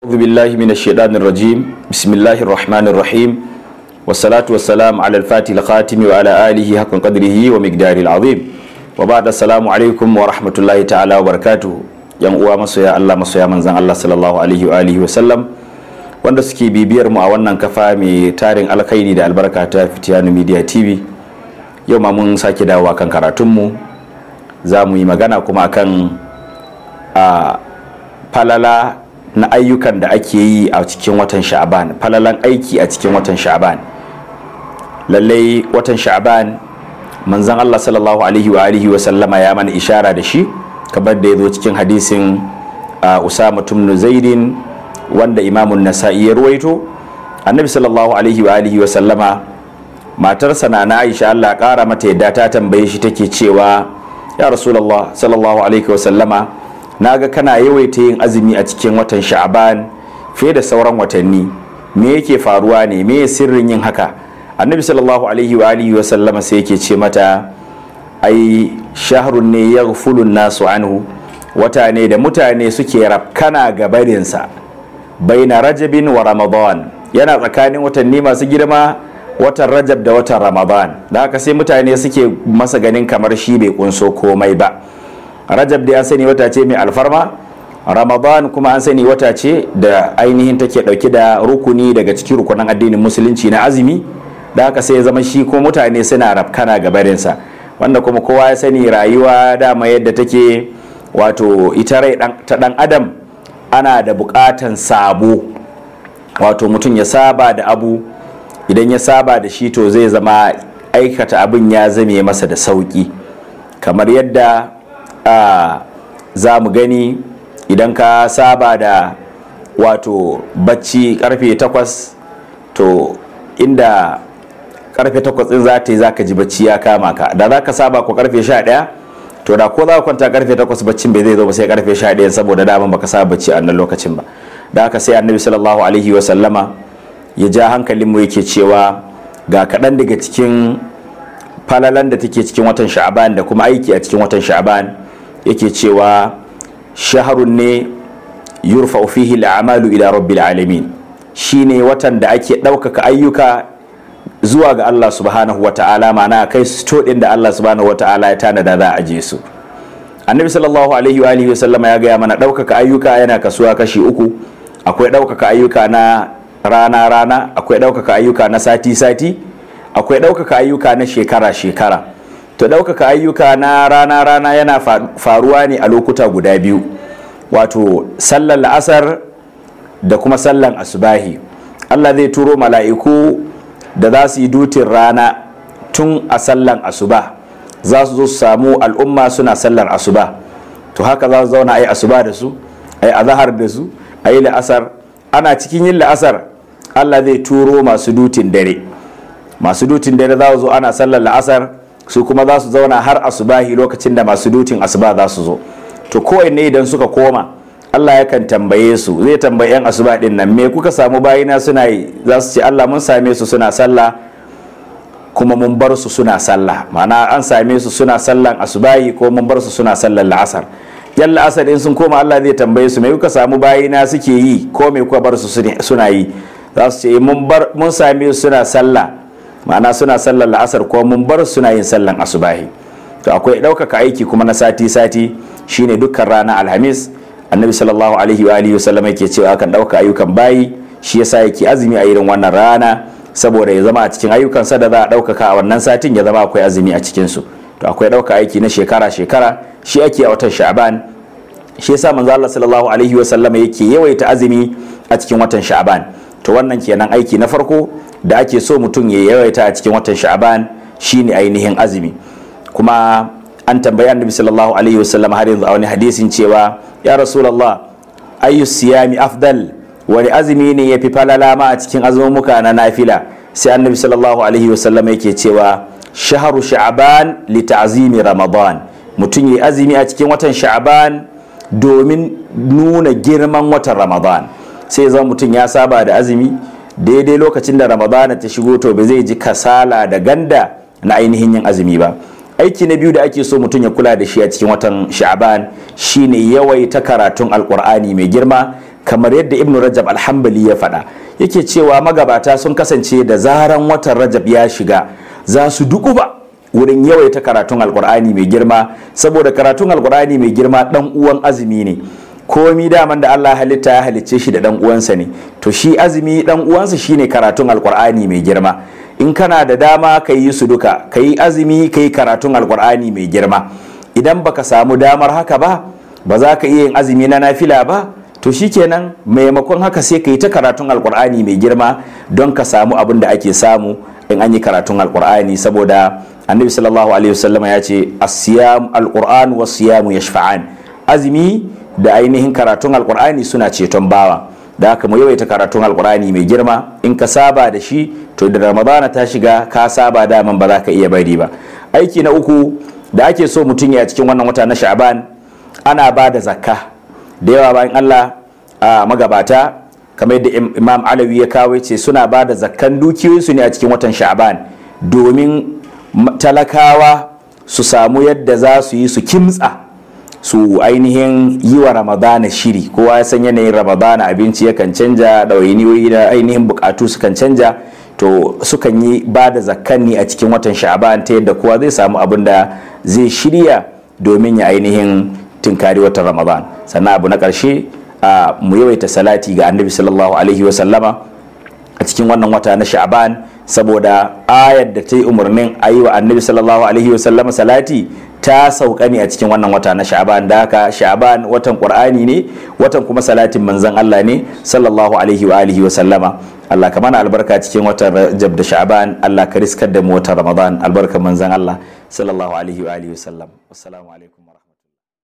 أعوذ بالله من الشيطان الرجيم بسم الله الرحمن الرحيم والصلاة والسلام على الفاتح الخاتم وعلى آله حق قدره ومقداره العظيم وبعد السلام عليكم ورحمة الله تعالى وبركاته yan uwa masoya Allah masoya manzan Allah sallallahu alaihi wa alihi wa sallam wanda suke bibiyar mu a wannan kafa mai tarin alkhairi da albarka ta Fitiyanu Media TV yau ma mun sake dawowa kan karatunmu za mu yi magana kuma akan a falala na ayyukan da ake yi a cikin watan sha'aban falalan aiki a cikin watan sha'aban lallai watan sha'aban manzan Allah sallallahu alaihi wa alihi wa sallama ya mana ishara da shi kamar da ya zo cikin hadisin a usama tumnu zaidin wanda imamun nasa'i ya ruwaito annabi sallallahu alaihi wa alihi wa sallama matarsa na na aisha Allah kara mata yadda ta tambaye shi take cewa ya rasulullah sallallahu alaihi wa sallama naga kana yawaita yin azumi a cikin watan sha'aban fiye da sauran watanni me yake faruwa ne me sirrin yin haka annabi sallallahu alaihi wa alihi wa sallama sai yake ce mata ai shahrun ne ya nasu anhu wata ne da mutane suke rafkana gabarinsa baina rajabin wa ramadan yana tsakanin watanni masu girma watan rajab da watan ramadan da haka sai mutane suke masa ganin kamar shi bai kunso komai ba rajab da an sani wata ce mai alfarma ramadan kuma an sani wata ce da ainihin take dauke da rukuni daga cikin rukunan addinin musulunci na azumi da haka sai ya zama shi ko mutane suna rafkana gabarinsa wanda kuma kowa ya sani rayuwa dama yadda take wato ita rai ta dan adam ana da bukatan sabo wato mutum ya saba da abu idan ya saba da shi to zai zama aikata abin ya zame masa da sauki kamar yadda za mu gani idan ka saba da wato bacci karfe 8 to inda karfe 8 din za ta yi za ka ji bacci ya kama ka da za ka saba ko karfe 11 to da ko za ka kwanta karfe 8 baccin bai zai zo ba sai karfe 11 saboda daman baka saba bacci a nan lokacin ba da haka sai annabi sallallahu alaihi wa sallama ya ja hankalin mu yake cewa ga kaɗan daga cikin falalan da take cikin watan sha'aban da kuma aiki a cikin watan sha'aban yake cewa shaharun ne yurfa fihi al'amalu ila rabbil alamin shine watan da ake ɗaukaka ayyuka zuwa ga Allah subhanahu wa ta'ala ma'ana kai sto din da Allah subhanahu wa ta'ala ya tanada za a je su annabi sallallahu alaihi wa alihi sallama ya gaya mana ɗaukaka ayyuka yana kasuwa kashi uku akwai ɗaukaka ayyuka na rana rana akwai ɗaukaka ayyuka na sati sati akwai ɗaukaka ayyuka na shekara shekara to ɗaukaka ayyuka na rana rana yana faruwa ne a lokuta guda biyu wato sallar la'asar da kuma sallan asubahi Allah zai turo mala'iku da za su yi dutin rana tun a sallan asuba za su zo su samu al'umma suna sallar asuba to haka za su zauna a yi asuba da su a yi azahar da su a yi la'asar ana cikin yin la'asar allah zai turo masu dutin dare masu dutin dare za su zo ana sallar la'asar su kuma za su zauna har asubahi lokacin da masu dutin asuba za su zo to kowanne idan suka koma Allah yakan tambaye su zai tambayi yan asuba din nan me kuka samu bayina suna yi za su ce Allah mun same su suna sallah kuma mun bar su suna sallah ma'ana an same su suna sallan asubahi ko mun bar su suna sallan la'asar yan la'asar in sun koma Allah zai tambaye su me kuka samu bayina suke yi ko me kuka bar su suna yi za su ce mun bar mun same su suna sallah ma'ana suna sallan la'asar ko mun bar su suna yin sallan asubahi to akwai ɗaukaka aiki kuma na sati sati shine dukkan rana alhamis annabi sallallahu alaihi wa alihi wasallam yake cewa akan ɗauka ayyukan bayi shi yasa yake azumi a irin wannan rana saboda ya zama a cikin ayyukansa da za a ɗaukaka a wannan satin ya zama akwai azumi a cikin su to akwai ɗauka aiki na shekara shekara shi ake a watan sha'ban shi yasa manzo Allah sallallahu alaihi wasallam yake yawaita azumi a cikin watan sha'ban to wannan kenan aiki na farko da ake so mutum ya yawaita a cikin watan sha'ban shine ainihin azumi kuma an tambayi annabi sallallahu alaihi wasallam har yanzu a wani hadisin cewa ya rasulullah ayu siyami afdal wani azumi ne ya fi falala ma a cikin azumumuka na nafila sai annabi sallallahu alaihi wasallam yake cewa shaharu sha'ban li ta'zimi ramadan mutum ya azumi a cikin watan sha'ban domin nuna girman watan ramadan sai zama mutum ya saba da azumi daidai lokacin da ramadan ta shigo to ba zai ji kasala da ganda na ainihin yin azumi ba aiki na biyu da ake so mutum ya kula da shi a cikin watan sha'ban shine yawaita karatun alkur'ani mai girma kamar yadda ibnu rajab alhambali ya faɗa yake cewa magabata sun kasance da zaran watan rajab ya shiga za su dukuba wurin yawaita karatun alkur'ani mai girma saboda karatun alkur'ani mai girma dan uwan azumi ne komi daman da Allah halitta ya halicce shi da dan uwansa ne to shi azumi dan uwansa shine karatun alkur'ani mai girma in kana da dama ka yi su duka ka yi azumi ka yi karatun alkur'ani mai girma idan baka samu damar haka ba ba za ka iya yin azumi na nafila ba to shikenan maimakon haka sai ka yi ta karatun alkur'ani mai girma don ka samu abin da ake samu in an yi karatun alkur'ani saboda annabi sallallahu alaihi wasallam ya ce asiyam alkur'an wa siyamu yashfa'an azumi da ainihin karatun alkur'ani suna ceton bawa da haka mu yawaita karatun alkur'ani mai girma in ka saba da shi to da ramadana ta shiga ka saba daman ba za ka iya bari ba aiki na uku da ake so mutum ya cikin wannan wata na sha'ban ana ba da zakka da yawa bayan allah a magabata kamar yadda imam alawi ya kawo ce suna ba da zakkan dukiyoyinsu ne a cikin watan sha'ban domin talakawa su samu yadda za su yi su kimtsa su ainihin yi wa ramadana shiri kowa ya san yanayin ramadana abinci yakan canja ɗawainiyoyi da ainihin bukatu sukan canja to sukan yi ba da zakkanni a cikin watan sha'ban ta yadda kowa zai samu abin da zai shirya domin ya ainihin tinkari watan ramadan sannan abu na ƙarshe mu yawaita salati ga annabi sallallahu alaihi wasallama a cikin wannan wata na sha'ban saboda ayar da ta yi umarnin a yi wa annabi sallallahu alaihi wasallama salati ta sauka ne a cikin wannan wata na sha'ban da haka sha'ban watan qur'ani ne watan kuma salatin manzon Allah ne sallallahu alaihi wa alihi wasallama Allah ka mana albarka cikin watan rajab da sha'ban Allah ka riskar da mu watan ramadan albarkan manzon Allah sallallahu alaihi wa alihi wasallam assalamu alaikum